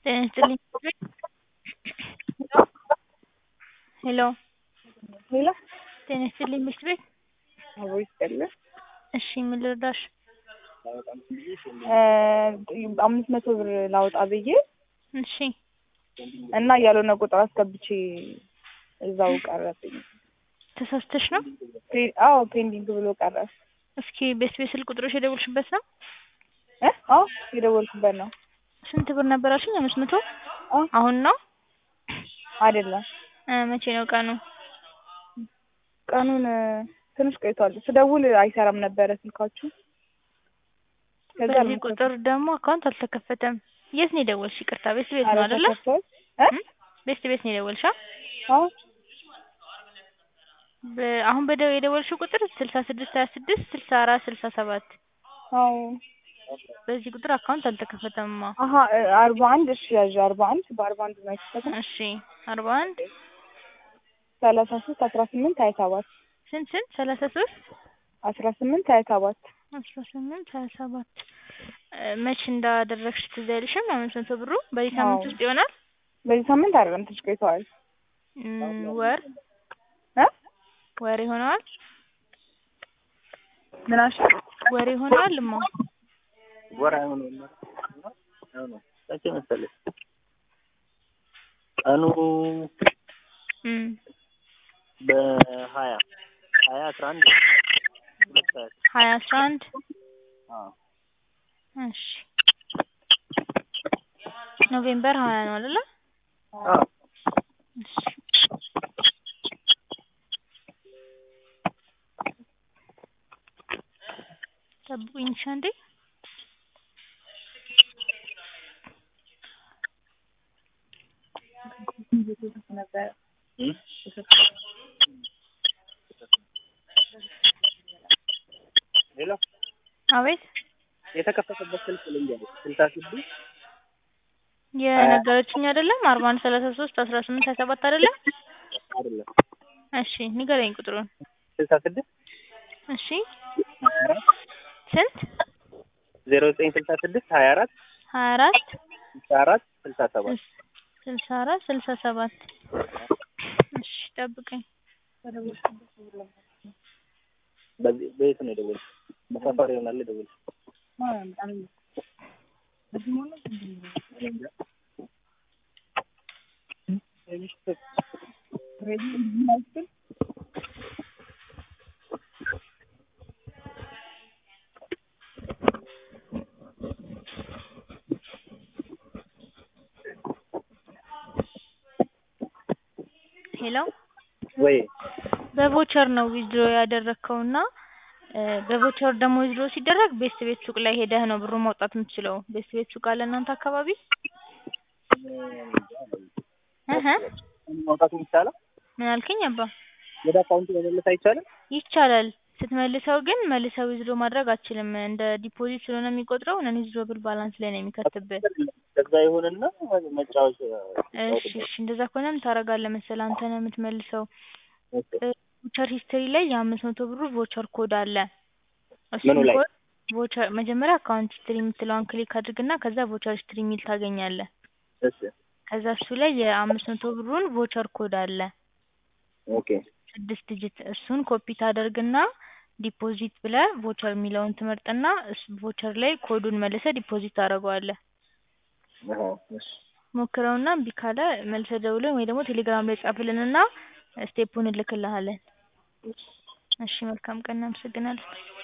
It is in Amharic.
ጤና ይስጥልኝ ሄሎ ሄሎ ጤና ይስጥልኝ ምሽት ቤት አብሮ ይስጥልኝ። እሺ ምን ልርዳሽ? አምስት መቶ ብር ላውጣ ብዬ እሺ እና ያልሆነ ቁጥር አስገብቼ እዛው ቀረብኝ። ተሳስተሽ ነው? ፔ- አዎ ፔንዲንግ ብሎ ቀረ። እስኪ ቤት ቤት ስልክ ቁጥሮሽ የደወልሽበት ነው? እ አዎ የደወልኩበት ነው። ስንት ብር ነበር አልሽኝ? አምስት መቶ አዎ አሁን ነው? አይደለም እ መቼ ነው ቀኑ? ቀኑን ትንሽ ቆይቷል። ስደውል አይሰራም ነበረ ስልካችሁ። ከዛ በዚህ አልመሰለኝም። ቁጥር ደግሞ አካውንት አልተከፈተም። የት ነው የደወልሽ? ይቅርታ ቤት ቤት ነው ኧረ አይደለ? ተከፍቷል። እ እም? ቤት ቤት ነው የደወልሽ? አ? አዎ በ- አሁን በደው የደወልሽው ቁጥር ስልሳ ስድስት ሀያ ስድስት ስልሳ አራት ስልሳ ሰባት አዎ በዚህ ቁጥር አካውንት አልተከፈተምማ። አሀ እ አርባ አንድ እሺ ያዥ አርባ አንድ በአርባ አንድ ነው የተከፈተው። እሺ አርባ አንድ ሰላሳ ሶስት አስራ ስምንት ሀያ ሰባት ስንት ስንት ሰላሳ ሶስት አስራ ስምንት ሀያ ሰባት አስራ ስምንት ሀያ ሰባት እ መች እንዳደረግሽ ትዝ አይልሽም? አምስት መቶ ብሩ በዚህ ሳምንት አዎ። ውስጥ ይሆናል? በዚህ ሳምንት አይደለም ትንሽ ቆይተዋል። እም፣ ወር እ ወር ይሆነዋል? ምን አልሽ? ወር ይሆነዋል እማ ወር አይሆነውም አይሆነውም መቼ መሰለሽ ቀኑ እም፣ በሀያ ሀያ አስራ አንድ ሁለት ሰዓት ሀያ አስራ አንድ አዎ እሺ ኖቬምበር ሀያ ነው አይደለ? አዎ እሺ ጠብቁኝ እሺ አንዴ ነበረ እም? ሄሎ አቤት የተከፈተበት ስልክ ልንገርሽ ስልሳ ስድስት የነገረችኝ አይደለም አርባ አንድ ሰላሳ ሶስት አስራ ስምንት ሀያ ሰባት አይደለም? አይደለም እሺ ንገረኝ ቁጥሩን ስልሳ ስድስት እሺ ስንት ዜሮ ዘጠኝ ስልሳ ስድስት ሀያ አራት ሀያ አራት ስልሳ አራት ስልሳ ሰባት ስልሳ አራት ስልሳ ሰባት እሺ ጠብቀኝ በዚህ በየት ነው የደወልሽው? በሰፈር ይሆናል የደወልሽው። ሄሎ ወይ በቮቸር ነው ዊዝድሮ ያደረግከው እና እ በቮቸር ደግሞ ዊዝድሮ ሲደረግ ቤስት ቤት ሱቅ ላይ ሄደህ ነው ብሩን ማውጣት የምትችለው። ቤስት ቤት ሱቅ አለ እናንተ አካባቢ? እህ ማውጣት የሚቻለው ምን አልከኝ አባ? ወደ አካውንቱ መመለስ አይቻልም? ይቻላል። ስትመልሰው ግን መልሰው ዊዝድሮ ማድረግ አትችልም። እንደ ዲፖዚት ስለሆነ የሚቆጥረው ነን ዊዝድሮብል ባላንስ ላይ ነው የሚከትብህ። ከዛ ይሁንና መጫወች እሺ እሺ እንደዛ ከሆነ ምን ታደርጋለህ መሰለህ አንተ ነህ የምትመልሰው። ቮቸር ሂስትሪ ላይ የአምስት መቶ ብሩ ቮቸር ኮድ አለ። ምኑ ላይ? ኮድ ቮቸር መጀመሪያ አካውንት ሂስትሪ የምትለዋን ክሊክ አድርግና ከዛ ቮቸር ሂስትሪ የሚል ታገኛለህ። እሺ ከዛ እሱ ላይ የአምስት መቶ ብሩን ቮቸር ኮድ አለ ኦኬ ስድስት ዲጂት እሱን ኮፒ ታደርግና ዲፖዚት ብለህ ቮቸር የሚለውን ትመርጥና እስ- ቮቸር ላይ ኮዱን መልሰህ ዲፖዚት ታደርገዋለህ። አሃ እሺ ሞክረውና እምቢ ካለ መልሰህ ደውለን ወይ ደግሞ ቴሌግራም ላይ ጻፍልንና ስቴፑን እንልክልሃለን። እሺ መልካም ቀን እናመሰግናለን።